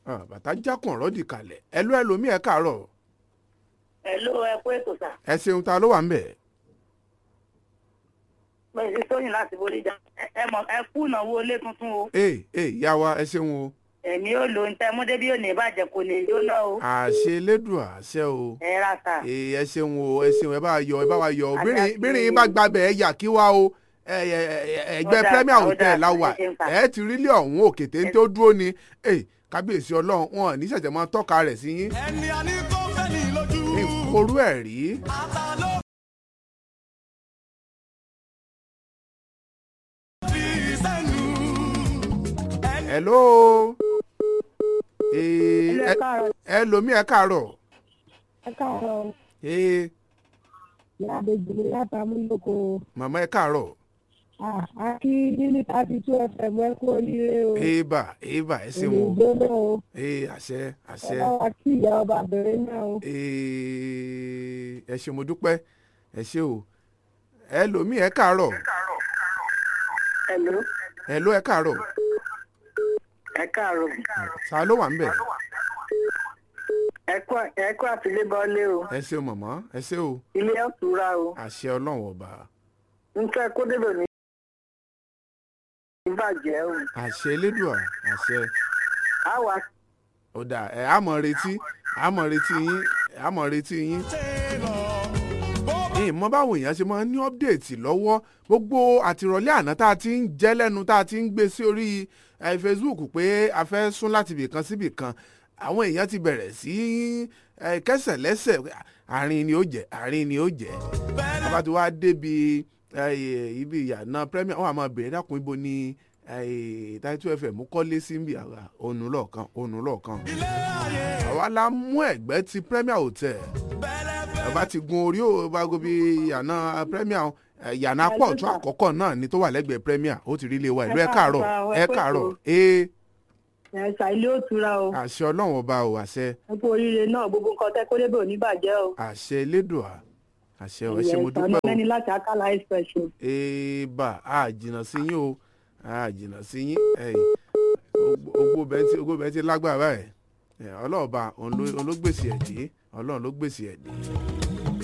Ah, bàtà jákùn ọ̀rọ̀ dì kalẹ̀ ẹ ló ẹlòmíì ẹ káàárọ̀ Hello, ẹ kú ètò sà. ẹ ṣeun ta ló wà ń bẹ̀. Mo sì tóyìn láti Bódìjà. Ẹ- Ẹ mọ̀ ẹ kú ìnáwó ilé tuntun o. ee ee ìyá wa ẹ ṣeun o Èmi ò lo ntẹ́ mú débi òní ìbàjẹ́ kò ní jóná o. àṣẹ elédùn àṣẹ o Ẹ ra sà. ee ẹ ṣeun o ẹ ṣeun ẹ bá wa yọ ẹ bá wa yọ o Àṣà bírin ti- bírin yín bá gbàbẹ̀ ẹ yà kí wá o ẹ ẹ ẹ ẹgbẹ́ Ó dáa, premier ó hotel dáa, la ẹ wà ṣeun sà. ẹ ti rí ilé ọ̀hún òkè téńté ó dúró ni ee kábíyèsí ọlọ́run wọn ò ní ṣẹ̀ṣẹ̀ máa tọ́ka rẹ̀ sí yín ẹni a ní kó fẹ́ ní lójú. ní korú ẹ̀ rí ata ló fi sẹ́nu. ẹni hello ee Ẹ káàárọ̀, ẹ lomi ẹ káàárọ̀ ẹ káàárọ̀, ee ìyá àbèjì mi láti amúlòkó. màmá ẹ káàárọ̀ Ah, a kí níní thirty two fm ẹ kú oríire o. eba eba ẹ ṣeun o ìgbóná o. ee àṣẹ àṣẹ. ẹ bá wa kí ìyá ọba bẹ̀rẹ̀ náà o. Ee, ẹ ṣé mo dúpẹ́ ẹ ṣé o ẹ lòmí ẹ káàárọ̀ Hello, ẹ ló ẹ káàárọ̀ ẹ káàárọ̀. ta ló wà ń bẹ̀ Ẹ kú ẹ kú àtìlébọ́lé o. ẹ ṣé o mọ̀mọ́ ẹ ṣé o Ilé ọ̀tura o. àṣẹ ọlọ́run ọba Ntẹ́ kó débẹ̀ ní ìbàjẹ́ o. àṣẹ elédùà àṣẹ Á wà ọ̀dà ẹ àmọ̀ retí àmọ̀ retí yín àmọ̀ retí yín ṣe lọ. bó bá ìmọ̀ báwo èèyàn ṣe máa ń ní ọ́pdẹ̀tì lọ́wọ́ gbogbo àtìrọ̀lẹ́ àná tá a ti ń jẹ́ lẹ́nu tá a ti ń gbé sí orí eh, Facebook pé a fẹ́ sún láti ibì kan síbì kan àwọn èèyàn ti bẹ̀rẹ̀ sí eh, kẹsẹ̀ lẹ́sẹ̀ àárín ni ó jẹ́ àárín ni ó jẹ́ bẹ́ẹ̀ bàbá tí wàá débi eh, ibi ìyànà premier wọn àmọ́ bèrè dákun ibo ni Title FM kọ́lé sí ń bì àrà ònú lọ́ọ̀kan ònú lọ́ọ̀kan ilé ayé àwa la mú ẹ̀gbẹ́ ti premier hotel bẹ́lẹ̀ fẹ́. ẹ bá ti gun orí ò bá gobi yànà premier ẹ, yànà apọ̀ ọ̀tún àkọ́kọ́ náà ni tó wà lẹ́gbẹ̀ẹ́ premier ó ti rí ilé wa ìlú ẹ Ẹ káàárọ̀ káàárọ̀, ẹ ẹ kú káàárọ̀ ètò. ee ẹ ṣà ilé òtura o. àṣẹ ọlọ́run ọba o àṣẹ ẹ kú oríire náà gbogbo nǹkan tẹ́ kó débẹ̀ ò ní bàjẹ́ o. àṣẹ elédùà àṣẹ ẹ ṣé mo Ìyẹn dúpẹ́ o ìsàlẹ̀ ní láti akálà express o. ee bá a jìnnà sí yín o a jìnnà sí yín ẹ̀yin ogbó bẹ́ẹ̀ ti ogbó bẹ́ẹ̀ ti lágbára ẹ̀ ọlọ́ọ̀ba òun ló òun ló gbèsè ẹ̀ dé ọlọ́run ló gbèsè ẹ̀ dé